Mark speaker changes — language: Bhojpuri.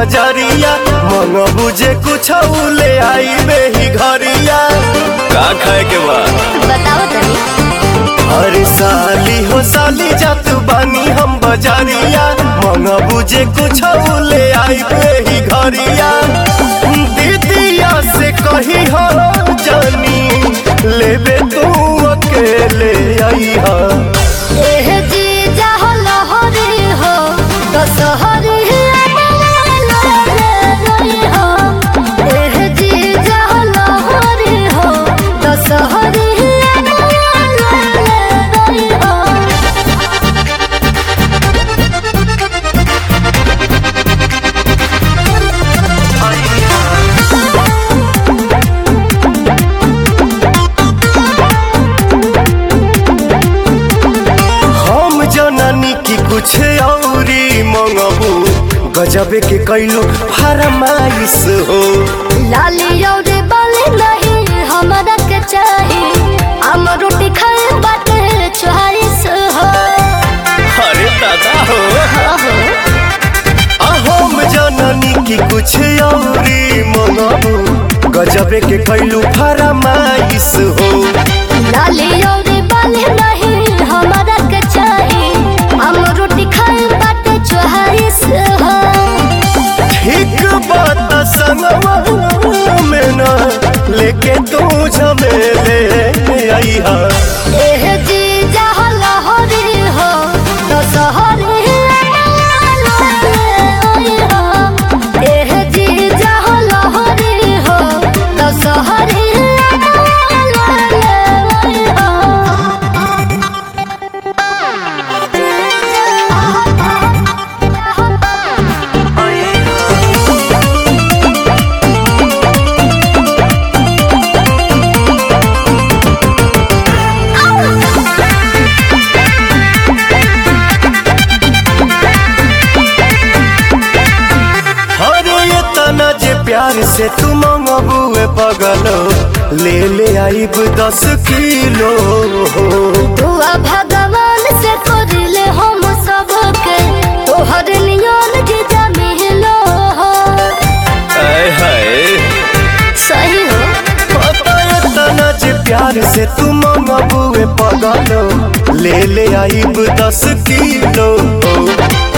Speaker 1: बजरिया मन बुझे कुछ ले आई ही घरिया का खाए के बा
Speaker 2: बताओ तनी
Speaker 1: अरे साली हो साली जात बानी हम बजरिया मन बुझे कुछ ले आई ही घरिया दीदिया से कही हो जानी लेबे तू अकेले आई हा
Speaker 2: एह जी जाहो लहरी हो दशहरी हो एह जी जाहो लहरी हो दशहरी हो
Speaker 1: हम जननी की कुछ औरी मंगबू गजबे के कैलो फरमाइश हो
Speaker 2: लाली और बाली नहीं हमरा के चाही हम रोटी खाए बाटे चोहारिस हो
Speaker 1: अरे दादा हो
Speaker 2: हो
Speaker 1: आ हम जननी की कुछ औरी मंगबू गजबे के कैलो फरमाइश हो
Speaker 2: लाली और बाली नहीं हमरा के चाही हम रोटी खाए बाटे चोहारिस हो
Speaker 1: ठीक बात संगवा में ना लेके तू झमेले आई हा
Speaker 2: एह जी जहाँ लहरी हो दशहरी हो एह जी जहाँ लहरी हो दशहरी
Speaker 1: अरे ये तना जे प्यार से तू मंगबुए पगलो ले ले आईब दस किलो
Speaker 2: दुआ भगवान से करले हम सबके तोहर नियन जीजा मिलो हो
Speaker 1: आय हाय
Speaker 2: सही हो
Speaker 1: पता ये तना जे प्यार से तू मंगबुए पगलो ले ले आईब दस किलो